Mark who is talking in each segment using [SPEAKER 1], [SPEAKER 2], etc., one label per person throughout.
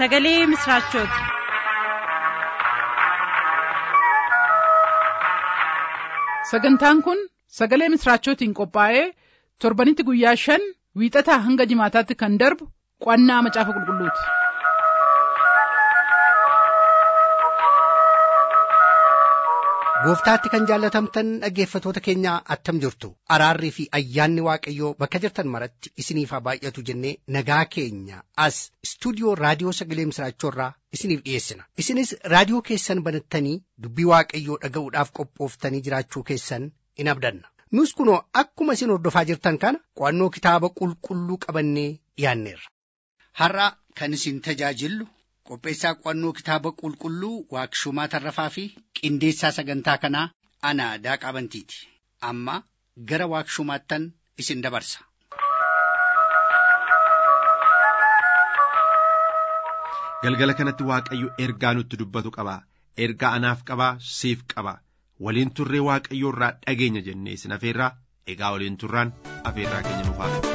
[SPEAKER 1] sagalee misiraachooti.
[SPEAKER 2] sagantaan kun sagalee misiraachootiin qophaa'ee torbanitti guyyaa shan wiixataa hanga jimaataatti kan darbu qo'annaa macaafa qulqulluuti.
[SPEAKER 3] gooftaatti kan jaallatamtan dhaggeeffatoota keenya attam jirtu araarrii fi ayyaanni waaqayyoo bakka jirtan maratti isiniif haa baay'atu jennee nagaa keenya as istuudiyoo raadiyoo sagalee misiraachoorraa isiniif dhiyeessina isinis raadiyoo keessan banattanii dubbii waaqayyoo dhaga'uudhaaf qophooftanii jiraachuu keessan in abdanna nus kunoo akkuma isin hordofaa jirtan kana qo'annoo kitaaba qulqulluu qabannee dhiyaanneerra. har'a kan isin tajaajillu qopheessaa qo'annoo kitaaba qulqulluu waaqshumaa tarrafaa fi qindeessaa sagantaa kanaa ana daaqaa bantiiti amma gara waaqshumaattan isin dabarsa.
[SPEAKER 4] galgala kanatti waaqayyo ergaa nutti dubbatu qaba ergaa anaaf qabaa siif qaba waliin turree waaqayyo irraa dhageenya jennee isin afeerraa egaa waliin turraan afeerraa keenya nuuf haa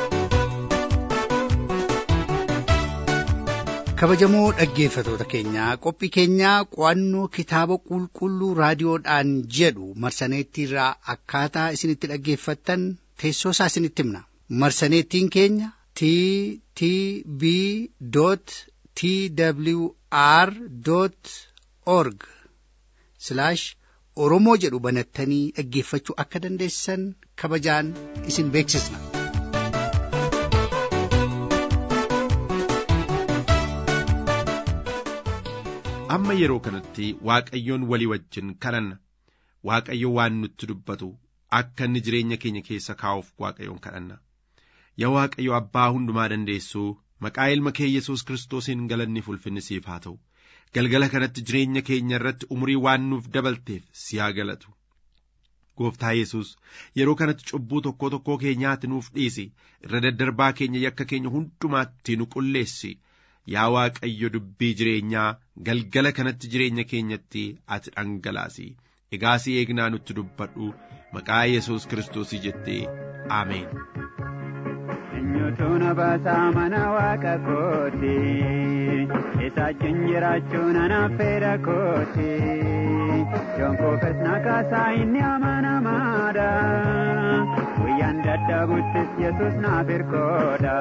[SPEAKER 3] kabajamoo dhaggeeffatoota keenyaa qophii keenyaa qo'annoo kitaaba qulqulluu raadiyoodhaan jedhu marsaneettiirraa akkaataa isinitti dhaggeeffattan teessoo isaa isinitti himna marsaneettiin keenya t t b t w r org oromoo jedhu banattanii dhaggeeffachuu akka dandeessan kabajaan isin beeksisna.
[SPEAKER 4] amma yeroo kanatti waaqayyoon walii wajjin kadhanna waaqayyo waan nutti dubbatu akka inni jireenya keenya keessa kaa'uuf waaqayyoon kadhanna yaa waaqayyo abbaa hundumaa dandeessuu maqaa ilma kee yesus kiristoosiin galanni ulfinni siif haa ta'u galgala kanatti jireenya keenya irratti umurii waan nuuf dabalteef si haa galatu gooftaa yesus yeroo kanatti cubbuu tokkoo tokkoo keenyaatti nuuf dhiisi irra daddarbaa keenya yakka keenya hundumaatti nu qulleessi yaa waaqayyo dubbii jireenyaa galgala kanatti jireenya keenyatti ati dhangalaasi egaa si eegnaa nutti dubbadhu maqaa yesus kiristoosii jettee aameen.
[SPEAKER 5] Eenyutu na baasaa mana waaqa kooti isaachuun jiraachuun anaaf fedha kooti yoon koofes na kaasaa inni amanamaadha guyyaan dadhabuttis yesus naaf hirkoodha.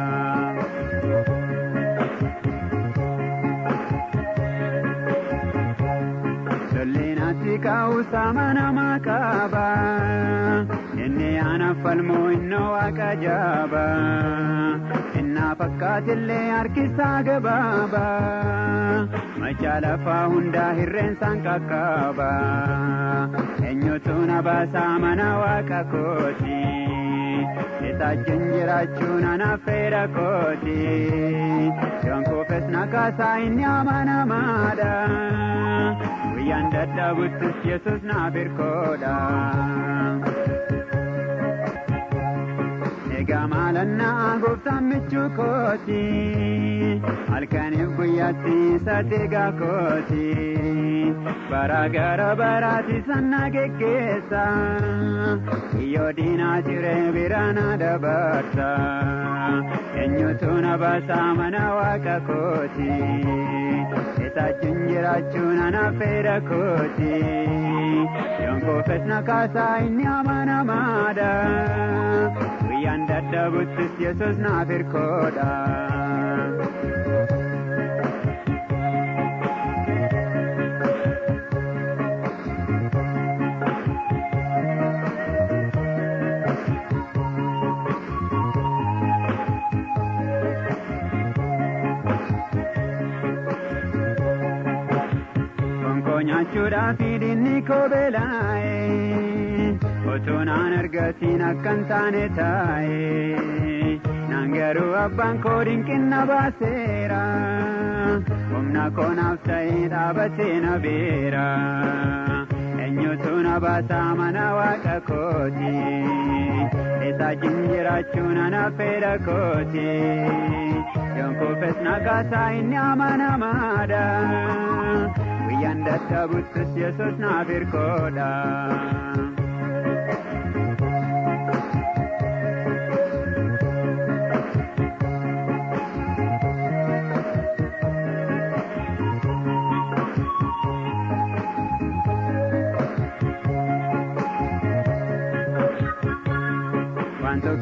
[SPEAKER 5] Lollinatti kaa'uusa amanamaa qaba inni anaaf falmoo innoo waaqa jaaba innaa fakkaatillee harkisaa gabaaba machaa lafaa hundaa hirreensaan qaqqaba eenyutu na baasaa mana waaqa kooti isaachuun jiraachuun anaaf fedha kooti yoon koofes na kaasaa inni amanamaadha. guyyaan dadhabuttis yesus naaf hirkoodha. Egaa maalannaa gooftaan michuu kooti halkaniif guyyaatti isa deegaa kooti bara gara baraati sanna geggeessa kiyyoo diinaa jiree biraana dabarsa eenyutu na baasaa mana waaqa kooti. isaachuun jiraachuun anaaf fedha kooti yoon koofes na kaasaa inni amanamaadha guyyaan dadhabuttis yesus naaf hirkoodha. nyaachuudhaaf dinni koo beelaa'e otoo naan argatiin akkan taane taa'e naan garuu abbaan koo dinqinna baaseera humna koo naaf ta'ee dhaabatee na beera eenyutu na baasaa mana waaqa kooti isaachiin jiraachuun anaaf fedha kooti yoon koofes na kaasaa inni amanamaadha. guyyaan dadhabuttis yesus naaf hirkoodha.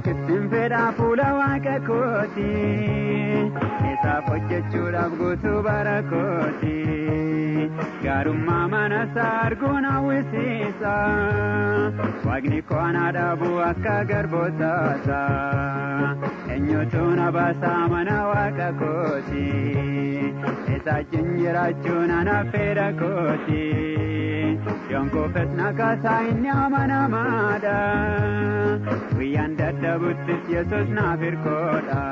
[SPEAKER 5] ittiin fedhaa fuula waaqa kooti isaaf hojjechuudhaaf guutuu bara kooti gaarummaa mana isaa arguun hawwisiisa waaqni koonaa dhaabuu akka garbootaasa eenyutu na baasaa mana waaqa kooti isaachiin jiraachuun ana fedha kooti yonkofes nakaasaa inni amanamaadha guyyaan dadhabuttis yesus naaf hirkoodha.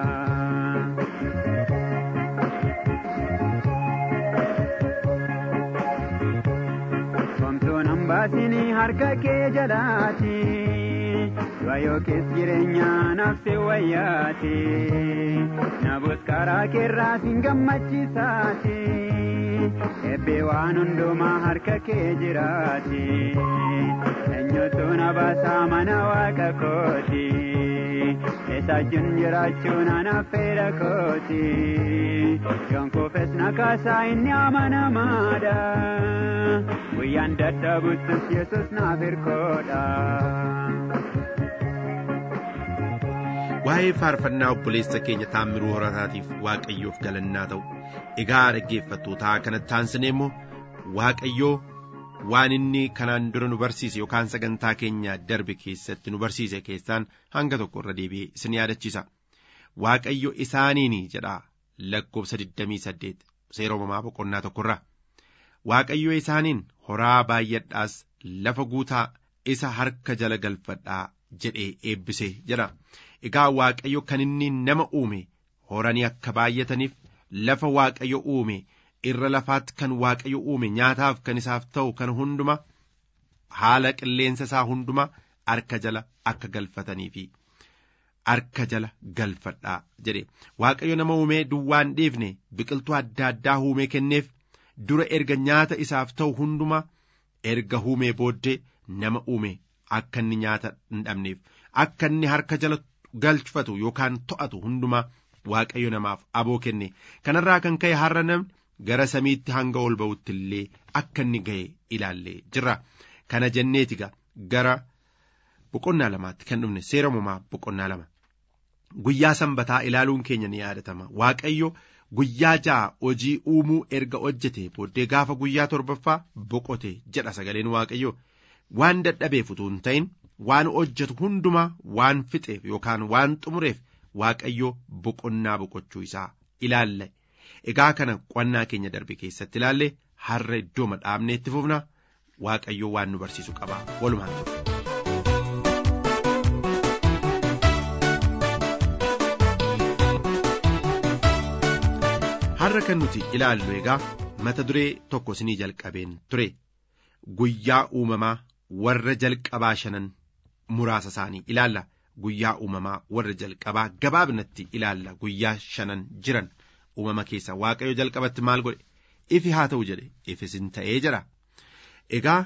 [SPEAKER 5] Homtuun hambaasinii harka kee jalaati du'a yookiis jireenya nafsi wayyaati nabus karaa keerraa sin gammachiisaati eebbee waan hundumaa harka kee jiraati eenyutu na baasaa mana waaqa kooti isaachuun jiraachuun anaaf fedha kooti yonkofes nakaasaa inni amanamaadha guyyaan dadhabuttus yesus naaf hirkoodha.
[SPEAKER 4] waa'ee faarfannaa obboleessa keenya taammiruu horataatiif waaqayyoof galannaa ta'u egaa dhaggeeffattootaa kanatti taansinee immoo waaqayyoo waan inni kanaan dura nu barsiise yookaan sagantaa keenya darbe keessatti nu barsiise keessaan hanga tokko irra deebi'ee isin yaadachiisa waaqayyo isaaniin jedha lakkoofsa 28 seera uumamaa boqonnaa tokkorraa waaqayyo isaaniin horaa baay'adhaas lafa guutaa isa harka jala galfadhaa jedhee eebbise jedha egaa waaqayyo kan inni nama uume horanii akka baay'ataniif lafa waaqayyo uume irra lafaatti kan waaqayyo uume nyaataaf kan isaaf ta'u kan hunduma haala qilleensa isaa hunduma harka jala akka galfatanii fi harka jala galfadhaa jedhe waaqayyo nama uumee duwwaan dhiifne biqiltuu adda addaa uumee kenneef dura erga nyaata isaaf ta'u hunduma erga uumee booddee nama uume akka inni nyaata hin dhabneef akka inni harka jala galfatu yookaan to'atu hundumaa waaqayyo namaaf aboo kenne kanarraa kan ka'e har'a namni gara samiitti hanga ol ba'utti illee akka inni ga'e ilaallee jirra kana jenneetiga gara boqonnaa lamaatti kan dhufne seera uumamaa boqonnaa lama guyyaa sanbataa ilaaluun keenya ni yaadatama waaqayyo guyyaa ja'a hojii uumuu erga hojjete booddee gaafa guyyaa torbaffaa boqote jedha sagaleen waaqayyo waan dadhabeef utuu hin ta'in waan hojjetu hundumaa waan fixeef yookaan waan xumureef waaqayyo boqonnaa boqochuu isaa ilaalle egaa kana qo'annaa keenya darbe keessatti ilaalle har'a iddoo dhaabnee itti fufna waaqayyo waan nu barsiisu qaba walumaan ture. har'a kan nuti ilaallu egaa mata duree tokko isinii jalqabeen ture guyyaa uumamaa warra jalqabaa shanan muraasa isaanii ilaalla guyyaa uumamaa warra jalqabaa gabaabnatti ilaalla guyyaa shanan jiran uumama keessa waaqayyo jalqabatti maal godhe ifi haa ta'u jedhe ifis hin ta'ee jira egaa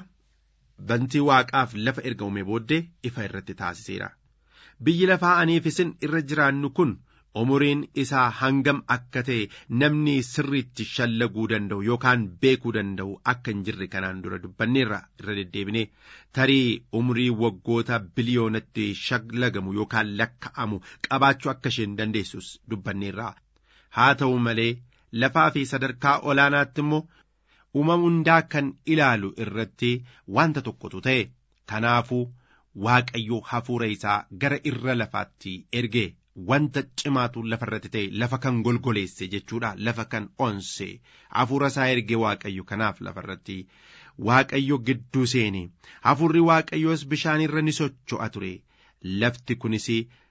[SPEAKER 4] bantii waaqaaf lafa erga uume booddee ifa irratti taasiseera biyyi lafaa aniif isin irra jiraannu kun umuriin isaa hangam akka ta'e namni sirriitti shallaguu danda'u yookaan beekuu danda'u akka hin jirre kanaan dura dubbanneerra irra deddeebine tarii umurii waggoota biliyoonatti shallagamu yookaan lakka'amu qabaachuu akka isheen dandeessus dubbanneerra haa ta'u malee lafaa fi sadarkaa olaanaatti immoo uumama hundaa kan ilaalu irratti wanta tokkotu ta'e kanaafuu waaqayyo hafuura isaa gara irra lafaatti ergee wanta cimaatu lafa irratti ta'e lafa kan golgoleesse jechuudha lafa kan onse hafuura isaa ergee waaqayyo kanaaf lafa irratti waaqayyo gidduu seene hafuurri waaqayyoos bishaan irra ni socho'a ture lafti kunis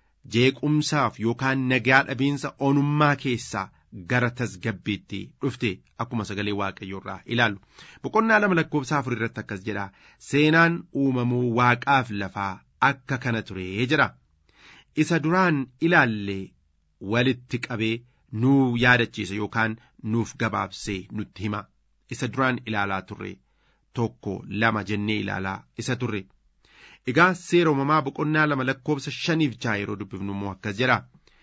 [SPEAKER 4] jeequmsaaf yookaan nagaa dhabiinsa onummaa keessaa gara tasgabbiitti dhufte akkuma sagalee waaqayyo irraa ilaallu boqonnaa lama lakkoofsa afur irratti akkas jedha seenaan uumamuu waaqaaf lafaa akka kana ture jira. isa duraan ilaalle walitti qabee nuu yaadachiisa yookaan nuuf gabaabsee nutti hima isa duraan ilaalaa turre tokko lama jennee ilaalaa isa turre egaa seera uumamaa boqonnaa lama lakkoofsa shaniif ja'a yeroo dubbifnu immoo akkas jedha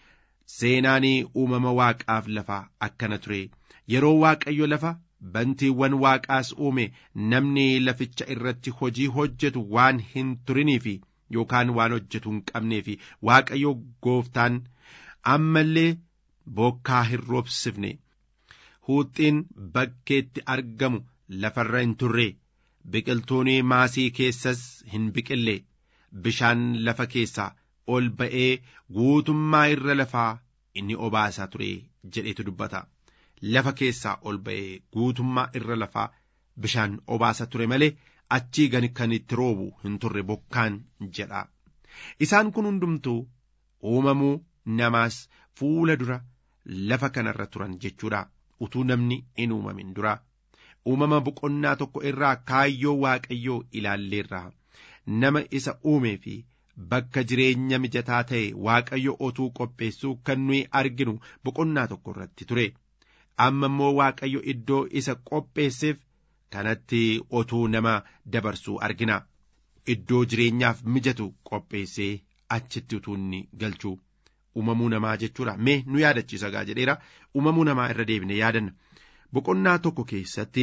[SPEAKER 4] seenaanii uumama waaqaaf lafaa akkana ture yeroo waaqayyo lafa bantiiwwan waaqaas uume namni laficha irratti hojii hojjetu waan hin turinii fi yookaan waan hojjetu hin qabnee fi waaqayyo gooftaan ammallee bokkaa hin roobsifne huuxxiin bakkeetti argamu lafarra hin turre biqiltuun maasii keessas hin biqille bishaan lafa keessaa ol ba'ee guutummaa irra lafaa inni obaasaa ture jedhetu dubbata lafa keessaa ol ba'ee guutummaa irra lafaa bishaan obaasa ture malee achii gani kan itti roobu hin turre bokkaan jedha isaan kun hundumtuu uumamuu namaas fuula dura lafa kanarra turan jechuudha utuu namni hin uumamin dura uumama boqonnaa tokko irraa kaayyoo waaqayyoo ilaalleerra nama isa uumee fi bakka jireenya mijataa ta'e waaqayyo otuu qopheessuu kan nuyi arginu boqonnaa tokko irratti ture amma immoo waaqayyo iddoo isa qopheesseef kanatti otuu nama dabarsuu argina iddoo jireenyaaf mijatu qopheessee achitti utuu inni galchuu uumamuu namaa jechuudha mee nu yaadachiisa gaa jedheera uumamuu namaa irra deebine yaadanna boqonnaa tokko keessatti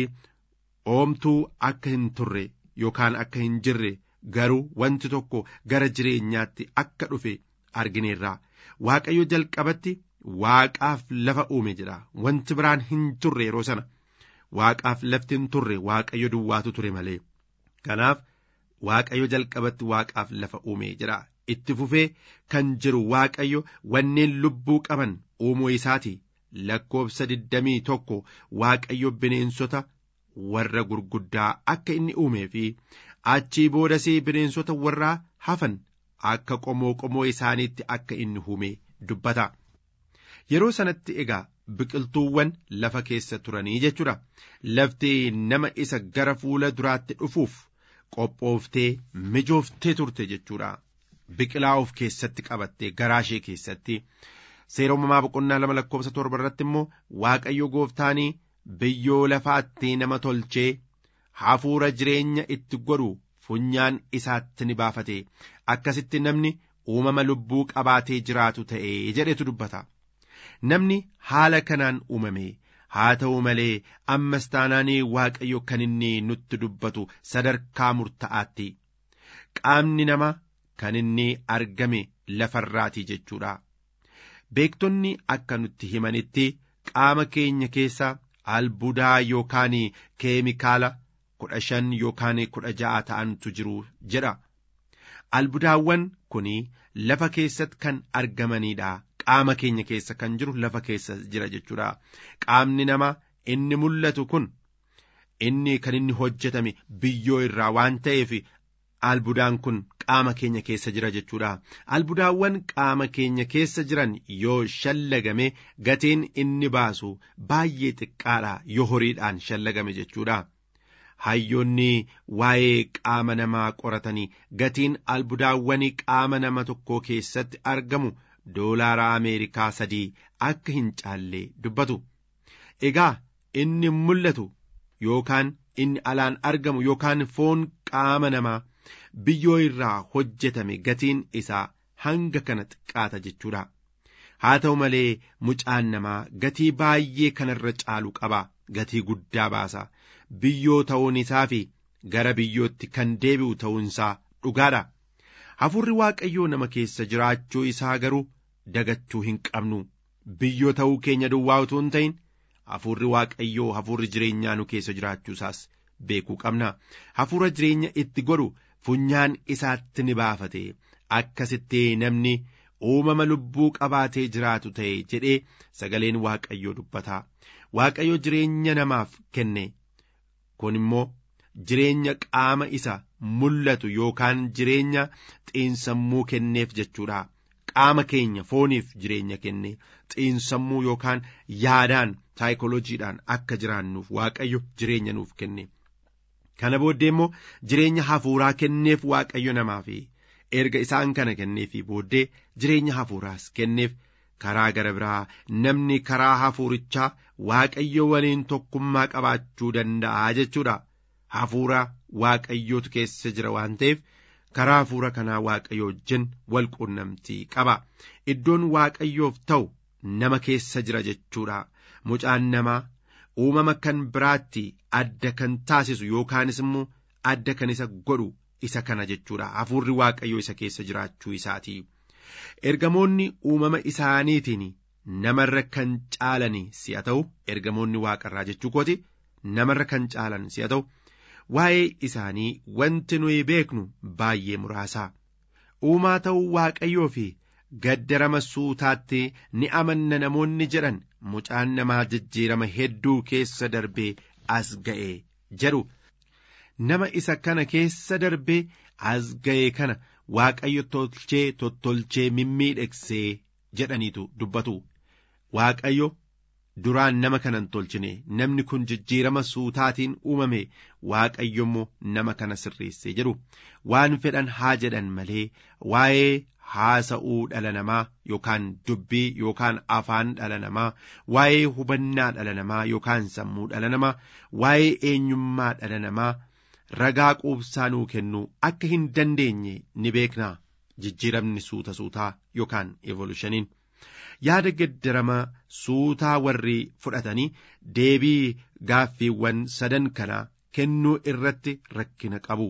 [SPEAKER 4] oomtuu akka hin turre yookaan akka hin jirre garuu wanti tokko gara jireenyaatti akka dhufe argineerra waaqayyo jalqabatti waaqaaf lafa uume jedha wanti biraan hin turre yeroo sana waaqaaf lafti hin turre waaqayyo duwwaatu ture malee kanaaf waaqayyo jalqabatti waaqaaf lafa uume jedha itti fufee kan jiru waaqayyo wanneen lubbuu qaban uumuu isaati lakkoobsa digdamii tokko waaqayyo bineensota warra gurguddaa akka inni uumee fi achii boodasii bineensota warraa hafan akka qomoo qomoo isaaniitti akka inni uume dubbata yeroo sanatti egaa biqiltuuwwan lafa keessa turanii jechuudha lafti nama isa gara fuula duraatti dhufuuf qophooftee mijooftee turte jechuudha biqilaa of keessatti qabattee garaa ishee keessatti seera uumamaa boqonnaa lama lakkoobsa torba irratti immoo waaqayyo gooftaanii biyyoo lafaatti nama tolchee hafuura jireenya itti godhu funyaan isaatti ni baafate akkasitti namni uumama lubbuu qabaatee jiraatu ta'e jedhetu dubbata namni haala kanaan uumame haa ta'u malee ammas taanaanii waaqayyo kan inni nutti dubbatu sadarkaa murta'aatti qaamni namaa kan inni argame lafarraati jechuudha beektonni akka nutti himanitti qaama keenya keessa albuudaa yookaan keemikaala kudha shan yookaan kudha ja'a ta'antu jiru jedha albuudaawwan kun lafa keessatti kan argamanidha qaama keenya keessa kan jiru lafa keessa jira jechuudha qaamni namaa inni mul'atu kun inni kan inni hojjetame biyyoo irraa waan ta'eef albuudaan kun qaama keenya keessa jira jechuudha albuudaawwan qaama keenya keessa jiran yoo shallagame gatiin inni baasu baay'ee xiqqaadha yoo horiidhaan shallagame jechuudha hayyoonni waa'ee qaama namaa qoratanii gatiin albuudaawwan qaama nama tokkoo keessatti argamu doolaara ameerikaa sadii akka hin caalle dubbatu egaa inni mul'atu yookaan inni alaan argamu yookaan foon qaama namaa biyyoo irraa hojjetame gatiin isaa hanga kana xiqqaata jechuudha haa ta'u malee mucaan namaa gatii baay'ee kanarra caalu qaba gatii guddaa baasa biyyoo ta'uun isaa fi gara biyyootti kan deebi'u ta'uunsaa dhugaadha hafuurri waaqayyoo nama keessa jiraachuu isaa garuu dagachuu hin qabnu biyyoo ta'uu keenya duwwaa utuu hin ta'in hafuurri waaqayyoo hafuurri jireenyaa nu keessa jiraachuu isaas beekuu qabna hafuura jireenya itti godhu funyaan isaatti ni baafate akkasitti namni uumama lubbuu qabaatee jiraatu ta'e jedhee sagaleen waaqayyoo dubbata waaqayyo jireenya namaaf kenne kun immoo jireenya qaama isa mul'atu yookaan jireenya xiinsammuu kenneef jechuudha qaama keenya fooniif jireenya kenne xiinsammuu yookaan yaadaan saayikolojiidhaan akka jiraannuuf waaqayyo jireenya nuuf kenne kana booddee immoo jireenya hafuuraa kenneef waaqayyo namaaf erga isaan kana kenneefii booddee jireenya hafuuraas kenneef karaa gara biraa namni karaa hafuurichaa waaqayyo waliin tokkummaa qabaachuu danda'a jechuudha hafuura waaqayyootu keessa jira waan ta'eef karaa hafuura kanaa waaqayyo wajjin wal quunnamtii qaba iddoon waaqayyoof ta'u nama keessa jira jechuudha mucaan namaa uumama kan biraatti adda kan taasisu yookaanis immoo adda kan isa godhu isa kana jechuudha hafuurri waaqayyoo isa keessa jiraachuu isaati ergamoonni uumama isaaniitiin namarra kan caalan si'a ta'u ergamoonni waaqarraa jechuu kooti namarra kan caalan si'a ta'u waa'ee isaanii wanti nuyi beeknu baay'ee muraasaa uumaa ta'uu waaqayyoo fi gaddarama suutaatti ni amanna namoonni jedhan mucaan namaa jijjiirama hedduu keessa darbee as ga'e jedhu nama isa kana keessa darbee as ga'e kana waaqayyo tolchee tottolchee mimmiidhegsee jedhaniitu dubbatu waaqayyo duraan nama kanan tolchine namni kun jijjiirama suutaatiin uumame waaqayyo immoo nama kana sirreessee jedhu waan fedhan haa jedhan malee waa'ee haasa'uu dhala namaa yookaan dubbii yookaan afaan dhala namaa waa'ee hubannaa dhala namaa yookaan sammuu dhala namaa waa'ee eenyummaa dhala namaa ragaa quubsaa nuu kennuu akka hin dandeenye ni beeknaa jijjiiramni suuta suutaa yookaan evolushaniin yaada gaddarama suutaa warri fudhatanii deebii gaaffiiwwan sadan kanaa kennuu irratti rakkina qabu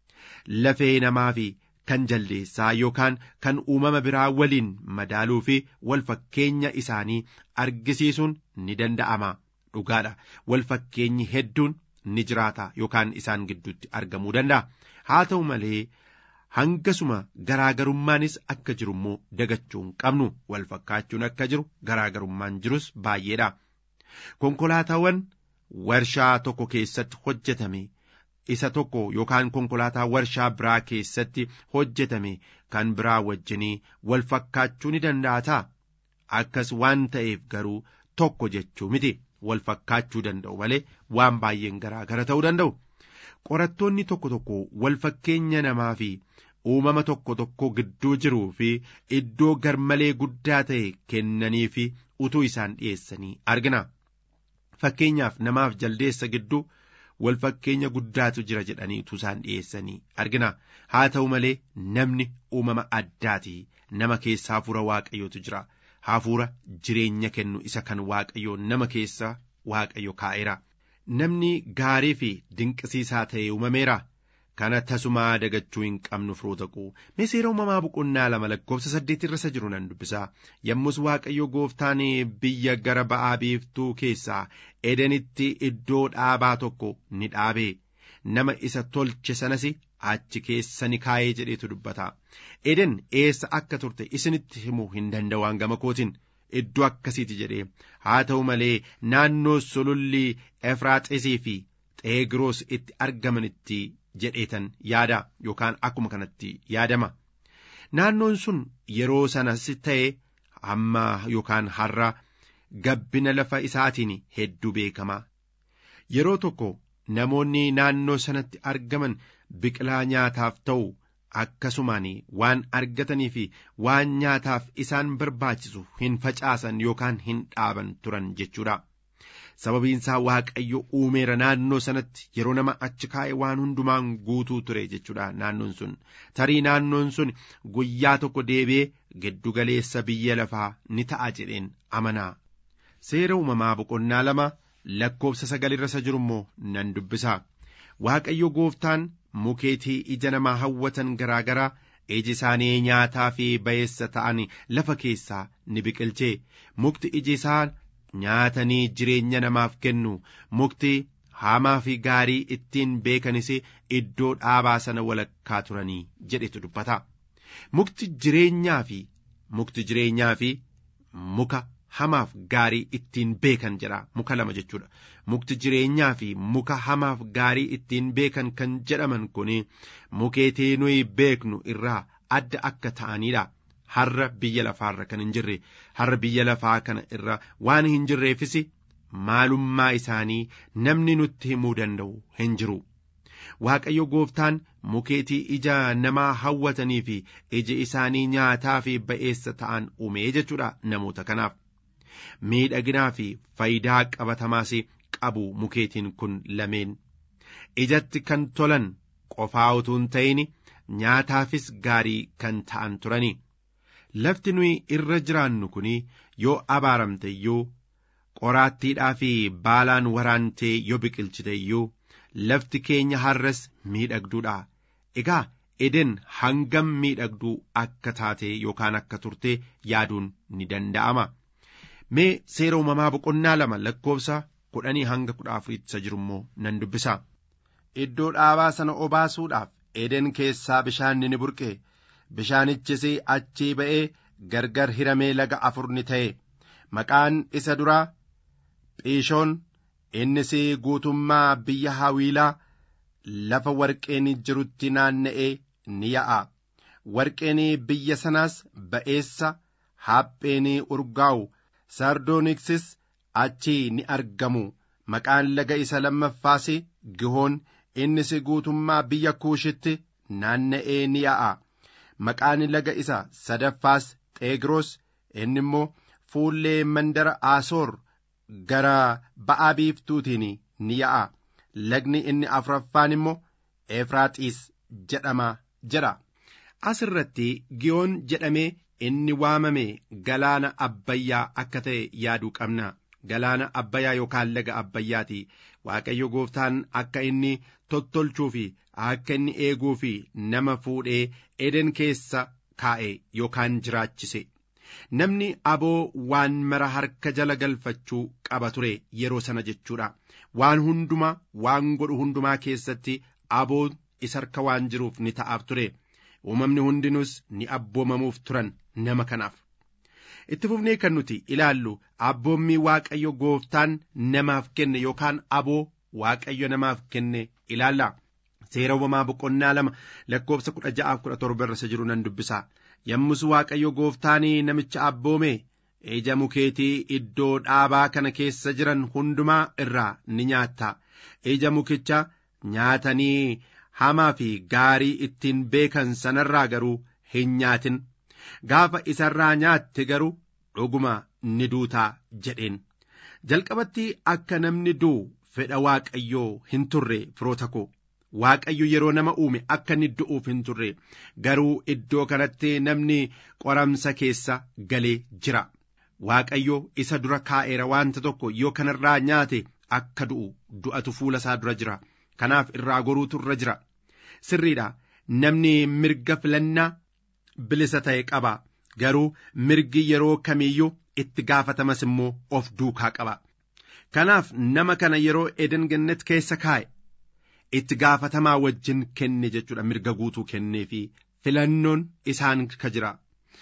[SPEAKER 4] lafee namaa fi kan jaldeessaa yookaan kan uumama biraa waliin madaaluu fi wal fakkeenya isaanii argisiisuun ni danda'ama dhugaadha wal fakkeenyi hedduun ni jiraata yookaan isaan gidduutti argamuu danda'a haa ta'u malee hangasuma garaagarummaanis akka jiru immoo dagachuu hin qabnu wal fakkaachuun akka jiru garaagarummaan jirus baay'eedha konkolaataawwan warshaa tokko keessatti hojjetame isa tokko yookaan konkolaataa warshaa biraa keessatti hojjetame kan biraa wajjinii wal fakkaachuu ni danda'ataa akkas waan ta'eef garuu tokko jechuu miti wal fakkaachuu danda'u malee waan baay'een garaagara ta'uu danda'u qorattoonni tokko tokko wal fakkeenya namaa fi uumama tokko tokko gidduu jiruu fi iddoo garmalee guddaa ta'e kennanii fi utuu isaan dhiyeessanii argina fakkeenyaaf namaaf jaldeessa gidduu wal fakkeenya guddaatu jira jedhanii utuu isaan dhiyeessanii argina haa ta'u malee namni uumama addaati nama keessa hafuura waaqayyootu jira hafuura jireenya kennu isa kan waaqayyoo nama keessa waaqayyo kaa'eera namni gaarii fi dinqisiisaa ta'e uumameera kana tasumaa dagachuu hin qabnu firoota koo seera uumamaa boqonnaa lama lakkoofsa saddeet irra isa jiru nan dubbisaa yommus waaqayyo gooftaan biyya gara ba'aa biiftuu keessaa edenitti iddoo dhaabaa tokko ni dhaabe nama isa tolche sanas achi keessa ni kaa'ee jedheetu dubbata eden eessa akka turte isinitti himuu hin danda'u gama kootiin iddoo akkasiiti jedhee haa ta'u malee naannoo sululli efraaxisii fi xeegiroos itti argamanitti jedheetan yaada yookaan akkuma kanatti yaadama naannoon sun yeroo sanas ta'e amma yookaan har'a gabbina lafa isaatiin hedduu beekama yeroo tokko namoonni naannoo sanatti argaman biqilaa nyaataaf ta'u akkasumaan waan argatanii fi waan nyaataaf isaan barbaachisu hin facaasan yookaan hin dhaaban turan jechuudha. sababiinsaa waaqayyo uumeera naannoo sanatti yeroo nama achi kaa'e waan hundumaan guutuu ture jechuudha naannoon sun tarii naannoon sun guyyaa tokko deebi'ee giddugaleessa biyya lafaa ni ta'a jedheen amanaa seera uumamaa boqonnaa lama lakkoofsa sagalirra isa jiru immoo nan dubbisa waaqayyo gooftaan mukeetii ija namaa hawwatan garaa garaa iji isaanii nyaataa fi ba'eessa ta'an lafa keessaa ni biqilche mukti iji isaa nyaatanii jireenya namaaf kennu mukti hamaa fi gaarii ittiin beekanis iddoo dhaabaa sana walakkaa turanii jedhetu dubbata mukti jireenyaa fi mukti jireenyaa fi muka hamaaf gaarii ittiin beekan jedha muka lama jechuudha mukti jireenyaa fi muka hamaaf gaarii ittiin beekan kan jedhaman kun mukeetii nuyi beeknu irraa adda akka ta'anidha. har'a biyya lafaarra kan hin jirre har'a biyya lafaa kana irra waan hin jirreefis maalummaa isaanii namni nutti himuu danda'u hin jiru. Waaqayyo gooftaan mukeetii ija namaa hawwatanii fi iji isaanii nyaataa fi ba'eessa ta'an uumee jechuudha namoota kanaaf. Miidhaginaa fi faayidaa qabatamaas qabu mukeetiin kun lameen. Ijatti kan tolan qofaa utuu hin ta'in nyaataafis gaarii kan ta'an turani. lafti nuyi irra jiraannu kun yoo abaaramte iyyuu qoraattiidhaa fi baalaan waraantee yoo biqilchite iyyuu lafti keenya har'as miidhagduudha egaa eden hangam miidhagduu akka taate yookaan akka turte yaaduun ni danda'ama mee seera uumamaa boqonnaa lama lakkoofsa kudhanii hanga kudha afuriitti isa jiru immoo nan dubbisa iddoo dhaabaa sana obaasuudhaaf eden keessaa bishaanni ni burqe bishaanichis achii ba'ee gargar hiramee laga afur ni ta'e maqaan isa duraa phiishoon innis guutummaa biyya hawiilaa lafa warqeen jirutti naanna'ee ni ya'a warqeen biyya sanaas ba'eessa hapheen urgaa'u sardoniksis achii ni argamu maqaan laga isa lammaffaas gihoon innis guutummaa biyya kuushitti naanna'ee ni ya'a maqaan laga isa sadaffaas xeegiroos inni immoo fuullee mandara aasoor gara ba'aa biiftuutiin ni ya'a lagni inni afuraffaan immoo efraaxiis jedhama jedha as irratti giyoon jedhamee inni waamame galaana abbayyaa akka ta'e yaaduu qabna galaana abbayyaa yookaan laga abbayyaati waaqayyo gooftaan akka inni tottolchuu fi akka inni eeguu fi nama fuudhee eden keessa kaa'e yookaan jiraachise namni aboo waan mara harka jala galfachuu qaba ture yeroo sana jechuudha waan hundumaa waan godhu hundumaa keessatti aboo isa harka waan jiruuf ni ta'aaf ture uumamni hundinuus ni abboomamuuf turan nama kanaaf itti fufnee kan nuti ilaallu abboommii waaqayyo gooftaan namaaf kenne yookaan aboo waaqayyo namaaf kenne ilaalla seera uumamaa boqonnaa lama lakkoofsa kudha ja'aaf kudha torba irra jiru nan dubbisa yommus waaqayyo gooftaanii namicha abboome ija mukeetii iddoo dhaabaa kana keessa jiran hundumaa irraa ni nyaatta ija mukicha nyaatanii hamaa fi gaarii ittiin beekan sanarraa garuu hin nyaatin gaafa isarraa nyaatte garuu dhuguma ni duutaa jedheen jalqabatti akka namni du'u fedha waaqayyoo hin turre firoota koo waaqayyo yeroo nama uume akka inni du'uuf hin turre garuu iddoo kanatti namni qoramsa keessa galee jira waaqayyo isa dura kaa'eera wanta tokko yoo kanarraa nyaate akka du'u du'atu fuula isaa dura jira kanaaf irraa goruutu irra jira sirriidha namni mirga filannaa bilisa ta'e qaba garuu mirgi yeroo kamiiyyuu itti gaafatamas immoo of duukaa qaba kanaaf nama kana yeroo eden gannet keessa kaa'e itti gaafatamaa wajjin kenne jechuudha mirga guutuu kennee fi filannoon isaan ka jira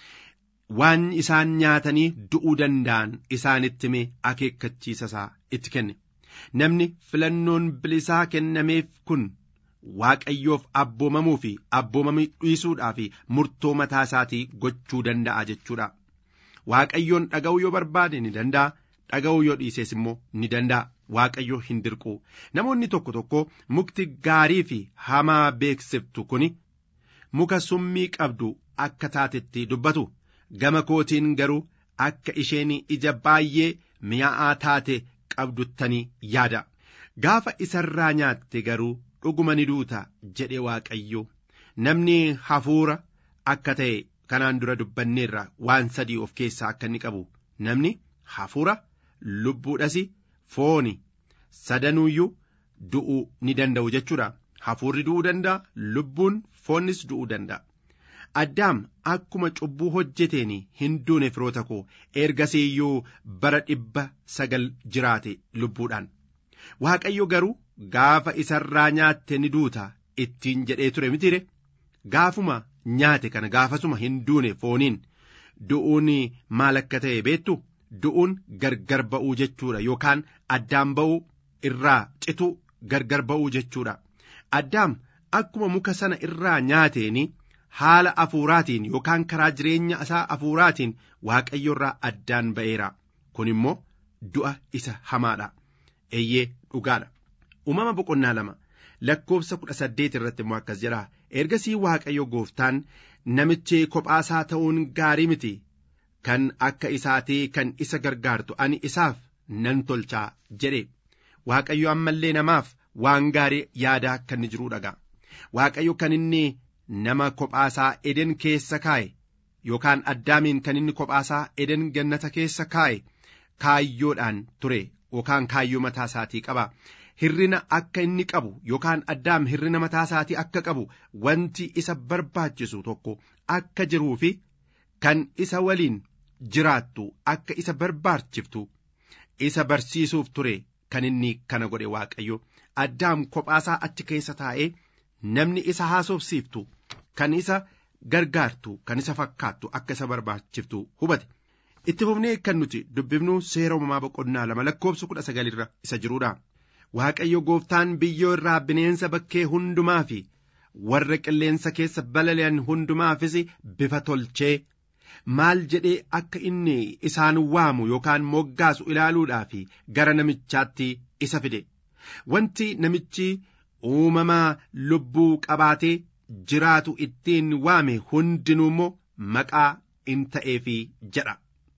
[SPEAKER 4] waan isaan nyaatanii du'uu danda'an isaanitti mee akeekkachiisa isaa itti kenne namni filannoon bilisaa kennameef kun waaqayyoof abboomamuu fi abboomamuu dhiisuudhaa fi murtoo mataa isaatii gochuu danda'a jechuudha waaqayyoon dhaga'uu yoo barbaade ni danda'a dhaga'uu yoo dhiisees immoo ni danda'a waaqayyo hin dirqu namoonni tokko tokko mukti gaarii fi hamaa beeksiftu kuni muka summii qabdu akka taatetti dubbatu gama kootiin garuu akka isheen ija baay'ee mi'aa'aa taate qabduttanii yaada gaafa isarraa nyaatte garuu dhuguma ni duuta jedhe waaqayyo namni hafuura akka ta'e kanaan dura dubbanneerra waan sadii of keessaa akka inni qabu namni hafuura lubbuudhas fooni sadanuuyyuu du'uu ni danda'u jechuudha hafuurri du'uu danda'a lubbuun foonnis du'uu danda'a addaam akkuma cubbuu hojjeteen hin duune firoota koo ergasii iyyuu bara dhibba sagal jiraate lubbuudhaan waaqayyo garuu gaafa isarraa nyaatte ni duuta ittiin jedhee ture mitire gaafuma nyaate kana gaafasuma hin duune fooniin du'uun maal akka ta'e beektu du'uun gargar ba'uu jechuudha yookaan addaan ba'uu irraa citu gargar ba'uu jechuudha addaam akkuma muka sana irraa nyaateen haala afuuraatiin yookaan karaa jireenya isaa afuuraatiin waaqayyo irraa addaan ba'eera kun immoo du'a isa hamaadha eeyyee dhugaadha uumama boqonnaa lama lakkoofsa kudha saddeet irratti immoo akkas jedha ergasii waaqayyo gooftaan namichi kophaasaa ta'uun gaarii miti kan akka isaatii kan isa gargaartu ani isaaf nan tolchaa jedhe waaqayyo ammallee namaaf waan gaarii yaadaa akka inni jiruu dhaga waaqayyo kan inni nama kophaasaa eden keessa kaa'e yookaan addaamiin kan inni kophaasaa eden gannata keessa kaa'e kaayyoodhaan ture yookaan kaayyoo mataa isaatii qaba hirrina akka inni qabu yookaan addaam hirrina mataa isaatii akka qabu wanti isa barbaachisu tokko akka jiruu fi kan isa waliin jiraattu akka isa barbaachiftu isa barsiisuuf ture kan inni kana godhe waaqayyo addaam kophaasaa achi keessa taa'ee namni isa haasofsiiftu kan isa gargaartu kan isa fakkaattu akka isa barbaachiftu hubate. itti fufnee kan nuti dubbifnu seera uumamaa boqonnaa lama lakkoofsa kudha sagalirra isa jirudha. Waaqayyo gooftaan biyyoo irraa bineensa bakkee hundumaa fi warra qilleensa keessa balali'an hundumaafis bifa tolchee maal jedhee akka inni isaan waamu yookaan moggaasu ilaaluudhaaf gara namichaatti isa fide. Wanti namichi uumamaa lubbuu qabaatee jiraatu ittiin waame hundinuu immoo maqaa in ta'eefi jedha.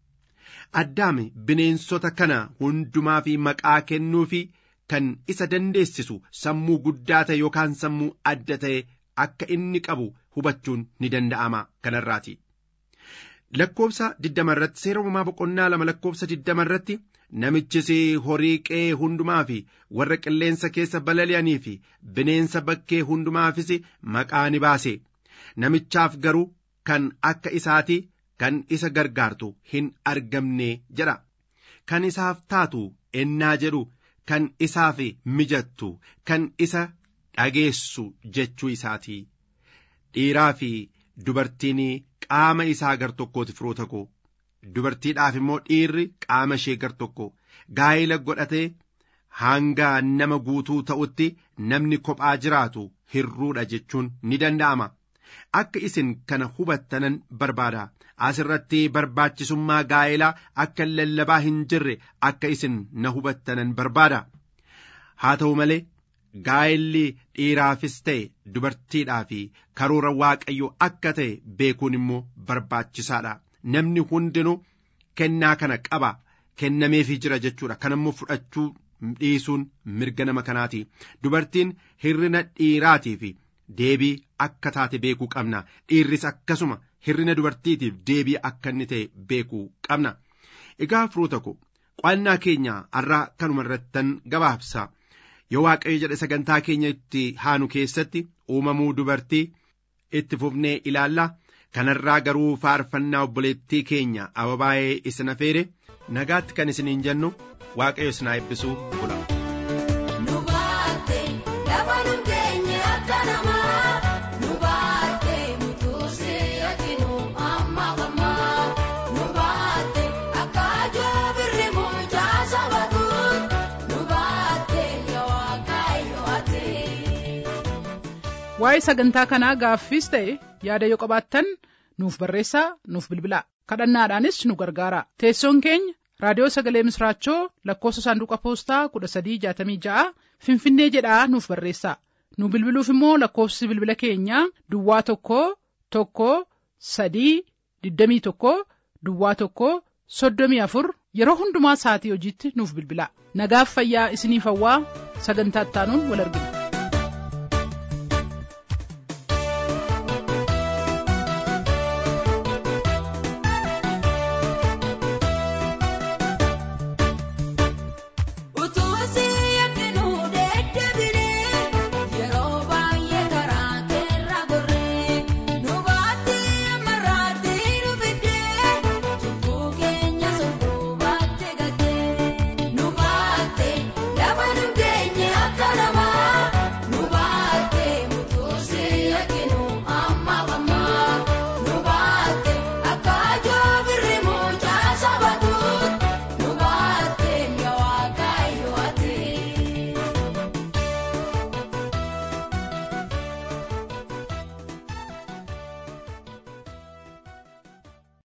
[SPEAKER 4] Addaami bineensota kana hundumaa fi maqaa kennuu fi kan isa dandeessisu sammuu guddaa ta'e yookaan sammuu adda ta'e akka inni qabu hubachuun ni danda'ama kanarraati. Lakkoofsa digdama irratti seera uumamaa boqonnaa lama lakkoofsa digdama irratti namichis horii qe'ee hundumaa fi warra qilleensa keessa balali'anii fi bineensa bakkee hundumaafis maqaa ni baase. Namichaaf garuu kan akka isaati kan isa gargaartu hin argamne jedha. Kan isaaf taatu ennaa jedhu kan isaaf mijattu kan isa dhageessu jechuu isaati. Dhiiraa fi dubartiin qaama isaa gar tokkooti firoota koo. Dubartiidhaaf immoo dhiirri qaama ishee gar tokko gaa'ila godhatee hanga nama guutuu ta'utti namni kophaa jiraatu hirruudha jechuun ni danda'ama. Akka isin kana hubattanan barbaada. Asirratti barbaachisummaa gaa'elaa akka lallabaa hin jirre akka isin na hubattanan barbaada. Haa ta'u malee gaa'elli dhiiraafis ta'e dubartiidhaaf karoora waaqayyoo akka ta'e beekuun immoo barbaachisaadha. Namni hundinuu kennaa kana qaba kennameefii jira jechuudha. Kan immoo fudhachuu dhiisuun mirga nama kanaati. Dubartiin hirrina dhiiraatiif deebii akka taate beekuu qabna. Dhiirris akkasuma hirrina dubartiitiif deebii akka inni ta'e beekuu qabna. Egaa firoota ko qo'annaa keenya har'aa kanuma irrattan gabaabsa. Yoo waaqayyo jedhe sagantaa keenya itti haanu keessatti uumamuu dubartii itti fufnee ilaalla. kanarraa garuu faarfannaa obboleettii keenya ababaa'ee isin afeere nagaatti kan isiniin jennu waaqayyo isin haa eebbisuu bula.
[SPEAKER 2] waa'ee sagantaa kanaa gaaffiis ta'e yaada yoo qabaattan nuuf barreessaa nuuf bilbilaa kadhannaadhaanis nu gargaara teessoon keenya raadiyoo sagalee misraachoo lakkoofsa saanduqa poostaa kudha sadii jaatamii ja'a finfinnee jedhaa nuuf barreessaa nu bilbiluuf immoo lakkoofsi bilbila keenyaa duwwaa tokko tokko sadii digdamii tokko duwwaa tokko soddomii afur yeroo hundumaa sa'atii hojiitti nuuf bilbilaa nagaaf fayyaa isiniif hawwaa sagantaa ittaanuun wal argina.